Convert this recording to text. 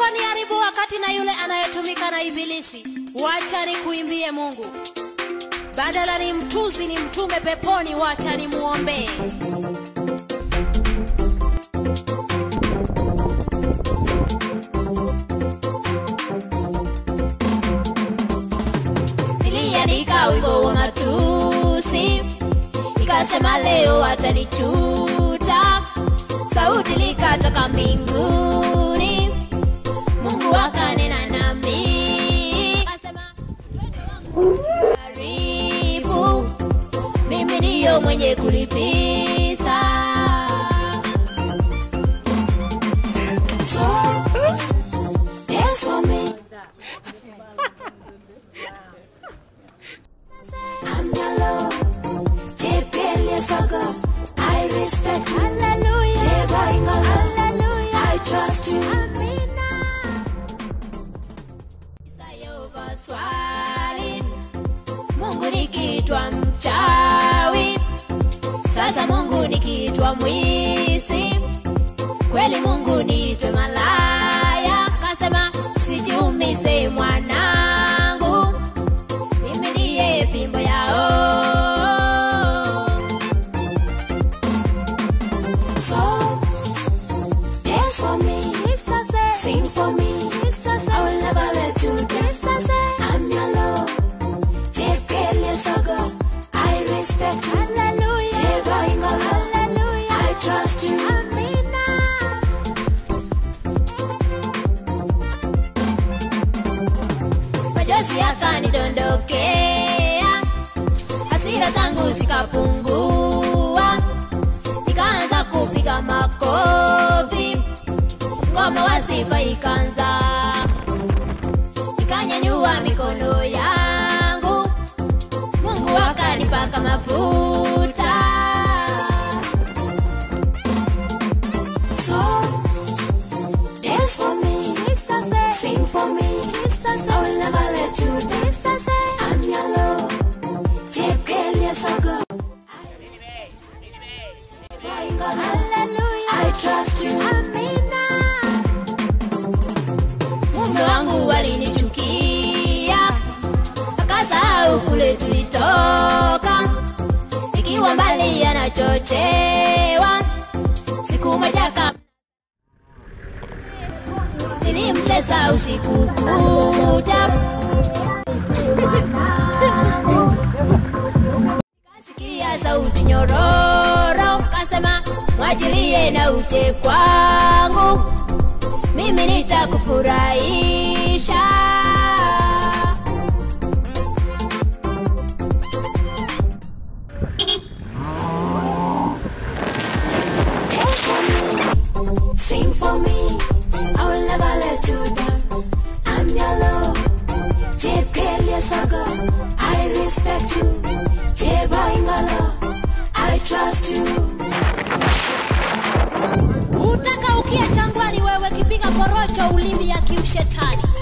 unaponiharibu wakati na yule anayetumika na ibilisi wacha nikuimbie mungu badala ni mtuzi ni mtume peponi wacha nimuombee niliandika wimbo wa matusi nikasema leo watanichuta sauti likatoka mbinguni mungu akanena nami akasema karibu mimi ndiyo mwenye kulipisa so dance for me I'm your Lord. Jepele Sogo. I respect you. Hallelujah. Jeboingolo. Hallelujah. I trust you. Amina. Isayova swali. Mungu nikiitwa mchawi. Sasa Mungu nikiitwa mwizi. Kweli Mungu niitwe malaya. Akasema sijiumize mwanangu mimi ndiye fimbo yao so dance for me Jesus sing for me Jesus I will never let you Jesus I'm your Lord Jepele Sogo I respect you Hallelujah Jeboingolo Hallelujah I trust you Amina majozi yakanidondokea, hasira zangu zikapungua, nikaanza kupiga makofi, ngoma wa sifa ikaanza, nikanyanyua mikono yangu, Mungu akanipaka mafuta. So Dance for me, Jesus. Sing for me, Jesus. I will never let you down. Jesus. I'm your Lord. Jepkelia Sogo. Hallelujah. I trust you. Amina. Mume wangu walinichukia, akasahau kule tulitoka, ikiwa mbali anachochewa. Siku moja kama nilimtesa usiku kucha kasikia sauti nyororo kasema mwachilie na uje kwangu mimi nitakufurahisha Dance for me, sing for me. I will never let you down. I'm your Lord. Jepkelia Sogo. I respect you. Jeboingolo. I trust you. Utaka ukia jangwani wewe kipiga porocho ulimi ya kiushetani.